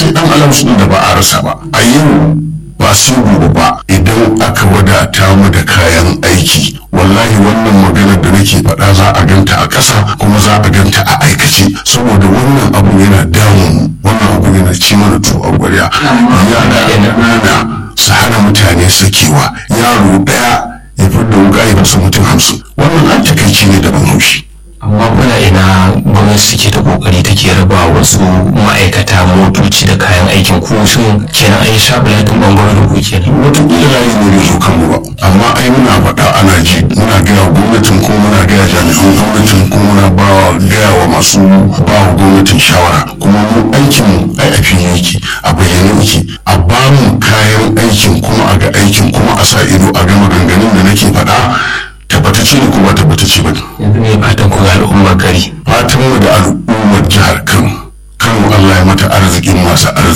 sai dan alamus din da ba a rasa ba a yau ba sai gobe ba idan aka wadata mu da kayan aiki wallahi wannan maganar da nake faɗa za a ganta a ƙasa kuma za a ganta a aikace saboda wannan abu yana damun wannan abu yana ci mana to a gwarya yara ƙanana su hana mutane sakewa yaro ɗaya ya fidda wuƙa ya fasa mutum hamsin wannan an takaici ne da ban haushi amma kuna ina gwamnati suke ta kokari take raba wasu ma'aikata motoci da kayan aikin ku shin kenan an yi shabulatin bangaren ku kenan wataƙila layi ne bai zo kanmu ba amma ai muna faɗa ana ji muna gaya wa gwamnatin ko muna gaya jami'an gwamnatin ko muna ba wa gaya wa masu ba wa gwamnatin shawara kuma mu aikin mu ai a fili yake a bayyane yake a ba mu kayan aikin kuma a ga aikin kuma a sa ido a ga maganganun da nake faɗa tabbatacce ne ko ba tabbatacce ba ne yanzu ne fatan ku ga al'ummar gari fatan mu da al'ummar jihar kano kano allah ya mata arzikin masu arziki